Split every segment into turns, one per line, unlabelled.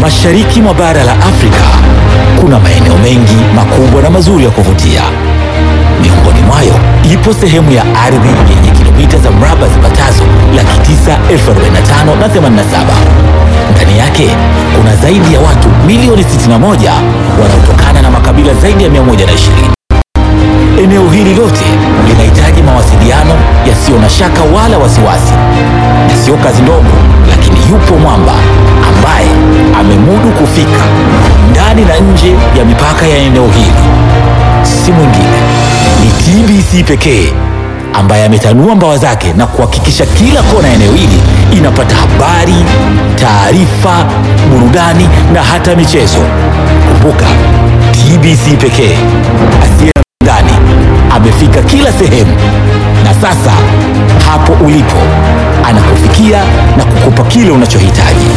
Mashariki mwa bara la Afrika kuna maeneo mengi makubwa na mazuri ya kuvutia. Miongoni mwayo ipo sehemu ya ardhi yenye kilomita za mraba zipatazo laki tisa elfu arobaini na tano na themanini na saba. Ndani yake kuna zaidi ya watu milioni 61 wanaotokana na makabila zaidi ya 120. Eneo hili lote linahitaji mawasiliano yasiyo na shaka wala wasiwasi, na sio kazi ndogo, lakini yupo mwamba ambaye amemudu kufika ndani na nje ya mipaka ya eneo hili. Si mwingine ni TBC pekee ambaye ametanua mbawa zake na kuhakikisha kila kona ya eneo hili inapata habari, taarifa, burudani na hata michezo. Kumbuka, TBC pekee asiye na ndani amefika kila sehemu, na sasa hapo ulipo anakufikia na kukupa kile unachohitaji.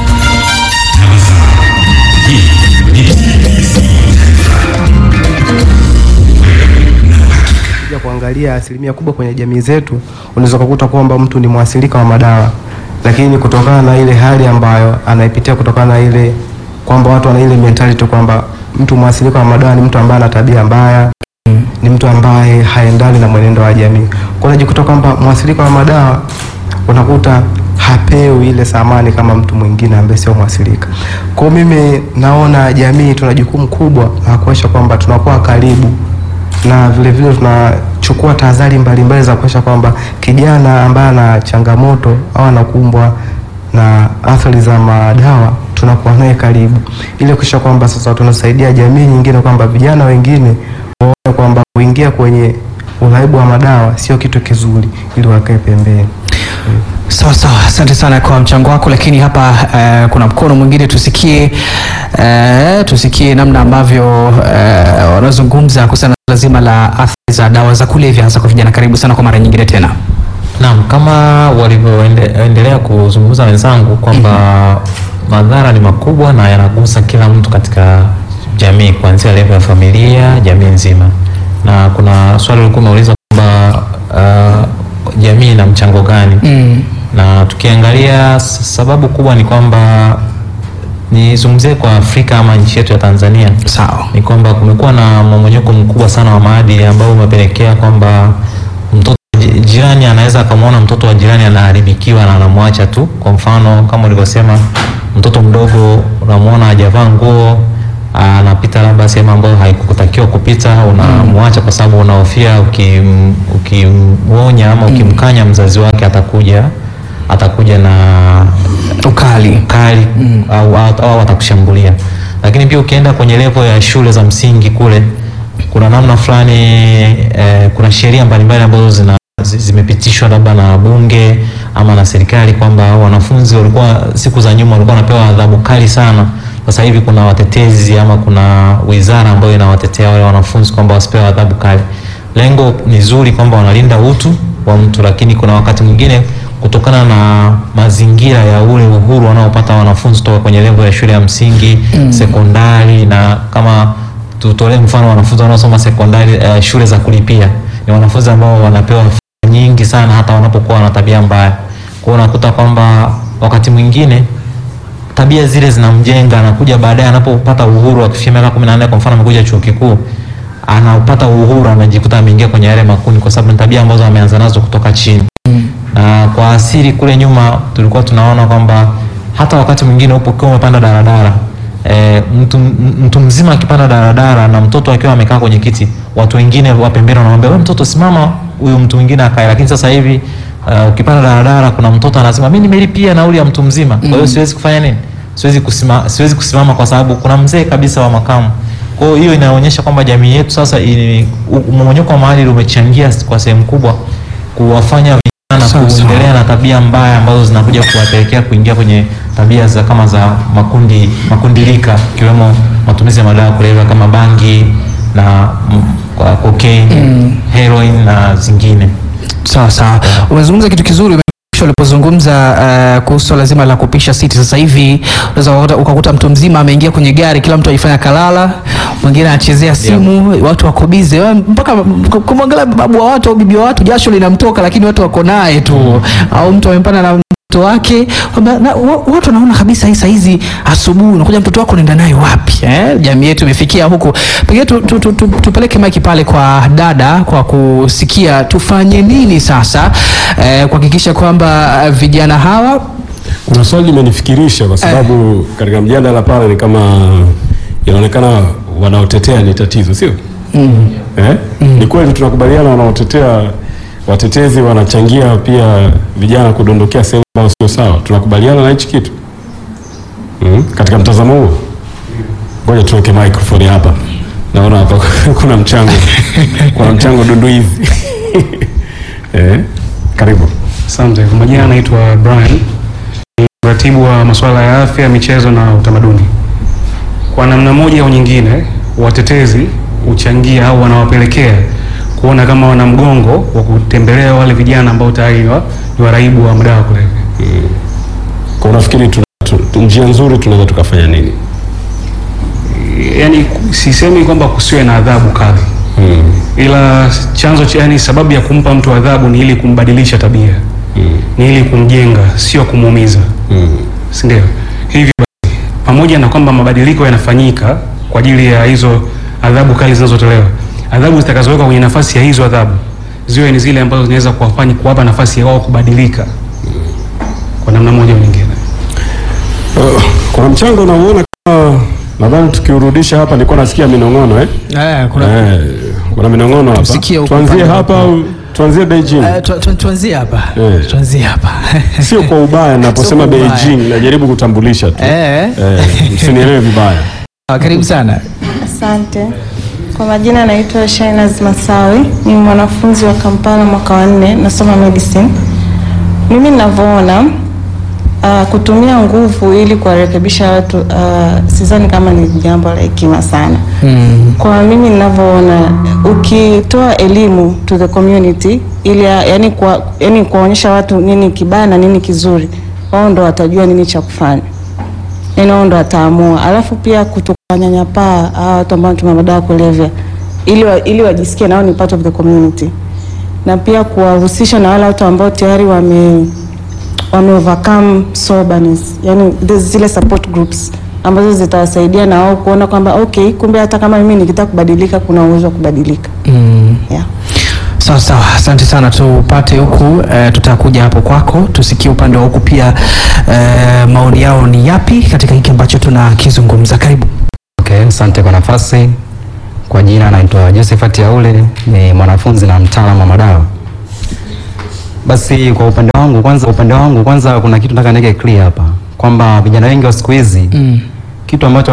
ya kuangalia asilimia kubwa kwenye jamii zetu, unaweza kukuta kwamba mtu ni mwasilika wa madawa, lakini kutokana na ile hali ambayo anaipitia, kutokana na ile kwamba watu wana ile mentality kwamba mtu mwasilika wa madawa ni mtu ambaye ana tabia mbaya, ni mtu ambaye haendani na mwenendo wa jamii. Kwa hiyo unajikuta kwamba mwasilika wa madawa unakuta hapewi ile thamani kama mtu mwingine ambaye sio mwasilika. Kwa hiyo mimi naona jamii tuna jukumu kubwa la kuhakikisha kwamba tunakuwa karibu na vile vile tunachukua tahadhari mbalimbali za kuhakikisha kwamba kijana ambaye ana changamoto au anakumbwa na athari za madawa tunakuwa naye karibu, ili kuhakikisha kwamba sasa tunasaidia jamii nyingine, kwamba vijana wengine waone kwamba kuingia kwenye uraibu wa madawa sio kitu kizuri, ili wakae pembeni.
Sawa sawa, asante sana kwa mchango wako, lakini hapa eh, kuna mkono mwingine tusikie, eh, tusikie namna ambavyo eh, wanazungumza kuhusiana na suala zima la athari za dawa za kulevya hasa kwa vijana. Karibu sana kwa mara nyingine tena.
Naam, kama walivyoendelea kuzungumza wenzangu kwamba madhara ni makubwa na yanagusa kila mtu katika jamii kuanzia level ya familia, jamii nzima. Na kuna swali ulikuwa umeuliza kwamba uh, jamii ina mchango gani?
Mm.
Na tukiangalia s- sababu kubwa ni kwamba nizungumzie kwa Afrika ama nchi yetu ya Tanzania
Sawa.
ni kwamba kumekuwa na mmomonyoko mkubwa sana wa maadili ambao umepelekea kwamba mtoto ji- jirani anaweza akamwona mtoto wa jirani anaharibikiwa na anamwacha tu. Kwa mfano kama ulivyosema, mtoto mdogo unamwona hajavaa nguo anapita labda sehemu ambayo haikutakiwa kupita, unamwacha kwa sababu unahofia ukim- ukimwonya ama ukimkanya mzazi wake atakuja atakuja na
Ukali.
kali au, au, au atakushambulia. Lakini pia ukienda kwenye level ya shule za msingi kule, kuna namna fulani eh, kuna sheria mbalimbali ambazo zina zi- zimepitishwa labda na bunge ama na serikali kwamba wanafunzi walikuwa siku za nyuma walikuwa wanapewa adhabu kali sana. Sasa hivi kuna watetezi ama kuna wizara ambayo inawatetea wale wanafunzi kwamba wasipewe adhabu kali. Lengo ni zuri kwamba wanalinda utu wa mtu, lakini kuna wakati mwingine kutokana na mazingira ya ule uhuru wanaopata wanafunzi toka kwenye level ya shule ya msingi sekondari, na kama tutolee mfano wanafunzi wanaosoma sekondari eh, shule za kulipia ni wanafunzi ambao wanapewa fedha nyingi sana hata wanapokuwa wana tabia mbaya. Kwa hiyo unakuta kwamba wakati mwingine tabia zile zinamjenga, anakuja baadaye anapopata uhuru akifikia miaka kumi na nne kwa mfano amekuja chuo kikuu anapata uhuru anajikuta ameingia kwenye yale makundi, kwa sababu ni tabia ambazo ameanza nazo kutoka chini na kwa asili kule nyuma tulikuwa tunaona kwamba hata wakati mwingine upo ukiwa umepanda daladala e, mtu, m- mtu mzima akipanda daladala na mtoto akiwa amekaa kwenye kiti, watu wengine wa pembeni wanamwambia wewe, mtoto simama, huyu mtu mwingine akae. Lakini sasa hivi uh, ukipanda daladala kuna mtoto anasema mimi nimelipia nauli ya mtu mzima, kwa hiyo siwezi kufanya nini, siwezi kusimama, siwezi kusimama kwa sababu kuna mzee kabisa wa makamu. Kwa hiyo hiyo inaonyesha kwamba jamii yetu sasa, ini- u- mmomonyoko wa maadili umechangia kwa sehemu kubwa kuwafanya na
Sawa, sawa.
kuendelea na tabia mbaya ambazo zinakuja kuwapelekea kuingia kwenye tabia za kama za makundi makundi rika ikiwemo matumizi ya madawa ya kulevya kama bangi na mm, kwa cocaine, heroin na zingine.
Sawa sawa, umezungumza kitu kizuri ume- ulipozungumza uh, kuhusu swala zima la kupisha siti. Sasa hivi unaweza ukakuta- ukakuta mtu mzima ameingia kwenye gari, kila mtu aifanya kalala, mwingine anachezea simu, watu wako bize, Wewe mpaka k- kumwangalia babu wa watu au bibi wa watu jasho linamtoka, lakini watu wako naye tu, au mtu amepanda na mtoto mtoto wake kwamba na- wa- watu wanaona kabisa hii saa hizi asubuhi unakuja mtoto wako unaenda naye wapi eh? Jamii yetu imefikia huku, pengine tu, tu, tu, tu, tupeleke maiki pale kwa dada kwa kusikia tufanye nini sasa eh, kuhakikisha kwamba eh, vijana hawa
Kuna swali limenifikirisha kwa sababu katika mjadala pale ni kama inaonekana wanaotetea ni tatizo, sio? Eh? Ni kweli tunakubaliana, wanaotetea watetezi wanachangia pia vijana kudondokea sehemu ambayo sio sawa. Tunakubaliana na hichi kitu mm? Katika mtazamo huo, ngoja tuweke microphone hapa. Naona hapa kuna mchango, kuna mchango dundu hivi eh? Karibu.
Asante. Kwa majina anaitwa Brian, ni mratibu wa masuala ya afya, michezo na utamaduni. Kwa namna moja au nyingine, watetezi huchangia au wanawapelekea kuona kama wana mgongo wa kutembelea wale vijana ambao tayari ni wa- ni waraibu wa madawa ya kulevya.
Kwa unafikiri tuna, tu, tu, njia nzuri tunaweza tukafanya nini?
Yaani sisemi kwamba kusiwe na adhabu kali,
Mm.
ila chanzo cha yani, sababu ya kumpa mtu adhabu ni ili kumbadilisha tabia,
Mm.
ni ili kumjenga, sio kumuumiza.
Mm.
si ndio? Hivyo basi, pamoja na kwamba mabadiliko yanafanyika kwa ajili ya hizo adhabu kali zinazotolewa, adhabu zitakazowekwa kwenye nafasi ya hizo adhabu ziwe ni zile ambazo zinaweza kuwafanya kuwapa nafasi ya wao kubadilika kwa namna moja au nyingine.
Uh, kuna mchango unauona kama nadhani tukiurudisha hapa, nilikuwa nasikia minong'ono eh?
eh, kuna,
Eh, kuna minong'ono hapa.
Tusikie huko
Tuanzie
upande
hapa au tuanzie Beijing?
eh, tu, tu, tuanzie hapa
Eh.
tuanzie hapa
Sio kwa ubaya, naposema
Sio kwa ubaya.
Beijing najaribu kutambulisha tu
eh.
eh, msinielewe vibaya.
Ah, karibu sana
Asante. Kwa majina naitwa Shainaz Masawi, ni mwanafunzi wa Kampala mwaka wa nne, nasoma medicine. Mimi ninavyoona uh, kutumia nguvu ili kuwarekebisha watu uh, sidhani kama ni jambo la hekima sana.
mm.
Kwa mimi ninavyoona, ukitoa elimu to the community ili yani kwa, yani kuwaonyesha watu nini kibaya na nini kizuri, wao ndo watajua nini cha kufanya, yani wao ndo wataamua. Alafu pia kutowanyanyapaa hawa watu ambao wanatumia madawa ya kulevya ili, wa, ili wajisikie nao ni part of the community, na pia kuwahusisha na wale watu ambao tayari wame wame overcome soberness, yani there's zile support groups ambazo zitawasaidia na wao kuona kwamba okay, kumbe hata kama mimi nikitaka kubadilika kuna uwezo wa kubadilika.
Mm.
Yeah.
Sawa sawa, asante sana. Tupate huku eh, tutakuja hapo kwako, tusikie upande wa huku pia eh, maoni yao ni yapi katika hiki ambacho tunakizungumza. Karibu.
Okay, asante kwa nafasi. Kwa jina naitwa Josephat Yaule, ni mwanafunzi na mtaalamu wa madawa. Basi kwa upande wangu kwanza, upande wangu kwanza kuna kitu nataka niweke clear hapa kwamba vijana wengi wa siku hizi
Mm.
kitu ambacho